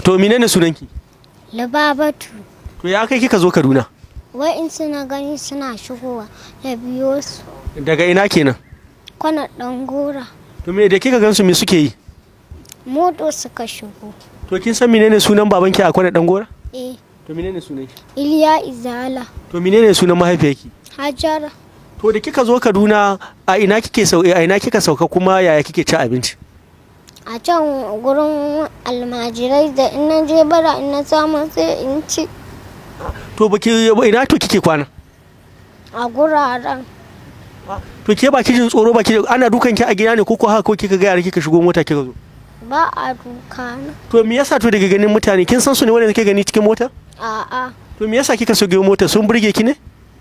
to menene sunanki Lubabatu. to ya kai kika zo kaduna Wa'in suna gani suna shigowa na biyo su. daga ina kenan Kwana ɗan gora. to me da kika gansu me suke yi Moto suka shigo. to kin san menene sunan babanki a kwana dan gora Eh, to menene sunan ki Iliya Izala. to menene sunan mahaifiyarki Hajara. to da kika zo kaduna a ina kike sau a ina kika sauka kuma yaya kike ci abinci A can gurin almajirai da in na je bara in na samu sai in ci to baki ina to kike kwana a guraren. to ke baki jin tsoro baki ana dukan ki a gida ne ko ko haka ko kika ga yara kika shigo mota kika zo Ba a duka na. to me yasa to daga ganin mutane kin san su ne wanda kike gani cikin mota A'a. to me yasa kika shigo mota sun burge ki ne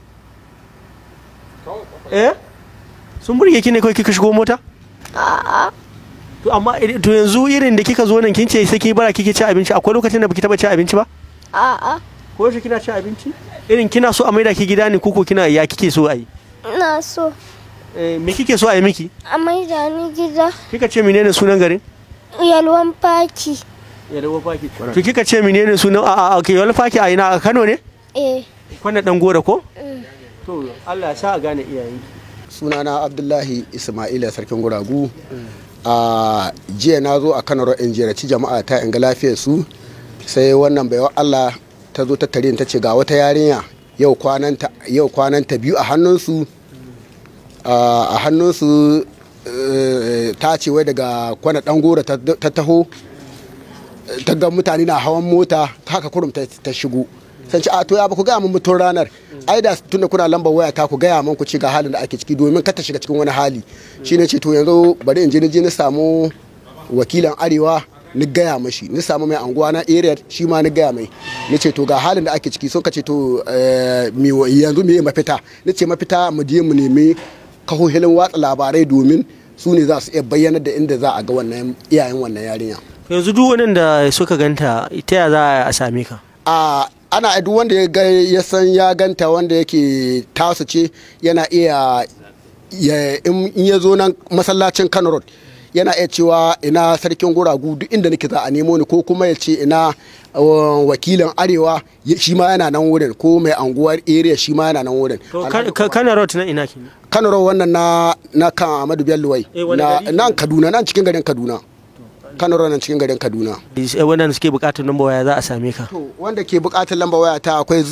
eh sun burge ki ne kawai kika shigo mota A'a. to amma idan- to yanzu irin da kika zo nan kin ce sai ki bara kike ci abinci akwai lokacin da baki taba ci abinci ba A'a. ko yaushe kina ci abinci irin kina so a maida ki gida ne koko kina ya kike so a yi Ina so Eh, me kike so a yi miki a maida ni gida. kika ce menene sunan garin Yalwan faki. yalwa faki to kika ce menene sunan a a ke yalwa faki a ina a Kano ne Eh. kwana dan gora ko mm. to Allah ya sa a gane iyayenki sunana abdullahi ismaila sarkin guragu a jiya na zo a kano in jeraci jama'a ta in ga lafiyar su sai wannan baiwa allah ta zo ta tare ni ta ce ga wata yarinya yau kwananta yau kwananta biyu a hannunsu a hannunsu eh, ta ce wai daga kwana dan gora ta ta taho ta ga mutane na hawan mota haka kurum ta ta shigo san ce a to ya ba ku gaya mun mutum ranar ai da tunda kuna lambar waya ta ku gaya mun ku ci ga halin da ake ciki domin kar ta shiga cikin wani hali shine ce to yanzu bari in je ni je ni samu wakilan arewa ni gaya mashi ni samu mai anguwa na area shi ma ni gaya mai ni ce to ga halin da ake ciki sun ka ce to eh, mi wa- yanzu me mafita ni ce mafita mu je mu nemi kahohilin watsa labarai domin su ne za su iya bayyana da inda za a ga wannan iyayen wannan yarinya yanzu duk wanda suka ganta ita ya za a same ka a ana duk wanda ya ga ya san ya ganta wanda yake tasu ce yana iya ya- in in ya zo nan masallacin Kano Road yana iya cewa ina sarkin guragu duk inda nake za a nemo ni ko kuma ya ce ina uh, wakilin arewa ya- shi ma yana nan wurin ko mai anguwar area shi ma yana nan wurin to Kan- Kan- kana road na ina kenan Kano Road wannan na na kan Ahmadu Bello wai Eh, wani na gari? nan Kaduna nan cikin garin Kaduna Kano Road nan cikin garin Kaduna Eh, wanda suke bukatar number waya za a same ka To wanda ke bukatar lamba waya ta akwai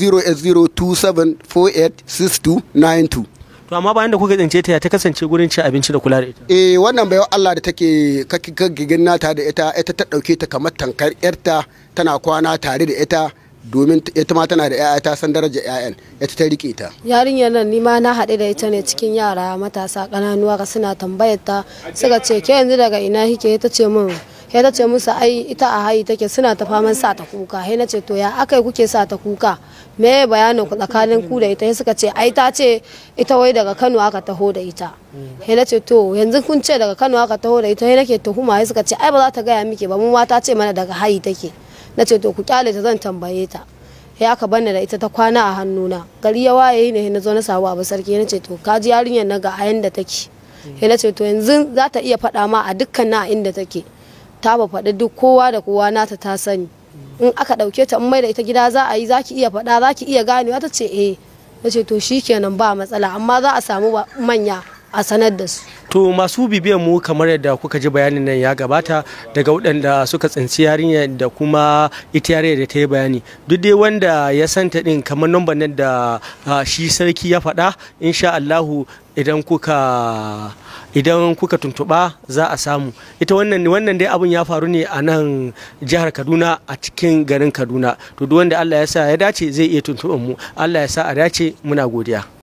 08027486292. to amma bayan da kuka tsince ta ya ta kasance gurin cin abinci da kula da ita Eh wannan bayan Allah da take kaggigin nata da ita ita ta dauke ta kamar tankar yarta tana kwana tare da ita domin ita ma tana da 'ya'ya ta san darajar 'ya'yan ita ta rike ta. yarinyar nan nima na haɗe da ita ne cikin yara matasa ƙananuwa ka suna tambayar ta suka ce ke yanzu daga ina kike ta ce min ya ta ce musu ai ita a hayi take suna ta faman sa ta kuka sai na ce to ya akai kuke sa ta kuka me bayanin ku tsakanin ku da ita sai suka ce ai ta ce ita wai daga Kano aka taho da ita sai na ce to yanzu kun ce daga Kano aka taho da ita sai nake tuhuma sai suka ce ai ba za ta gaya miki ba mu ma ta ce mana daga hayi take na ce to ku kyale ta zan tambaye ta ya aka bani da ita ta kwana a hannuna gari ya waye ne na zo na samu abu sarki na ce to ka ji yarinyar na ga a yanda take sai na ce to yanzu za ta iya faɗa ma a dukkan na a inda take ta ba faɗi duk kowa da kowa nata ta sani in aka ɗauke ta in mai da ita gida za a yi za ki iya faɗa za ki iya ganewa ta ce eh na ce to shikenan ba matsala amma za a samu ba- manya a sanar da su to masu bibiyan mu kamar yadda kuka ji bayanin nan ya gabata daga waɗanda suka tsinci yarinya da kuma ita yarinya da ta yi bayani duk dai wanda ya santa din kamar number nan da ah, shi sarki ya faɗa insha Allahu idan kuka idan kuka tuntuɓa za a samu ita wannan wannan dai abun ya faru ne a nan jihar Kaduna a cikin garin Kaduna to duk wanda Allah ya sa ya dace zai iya tuntuɓan mu Allah ya sa a dace muna godiya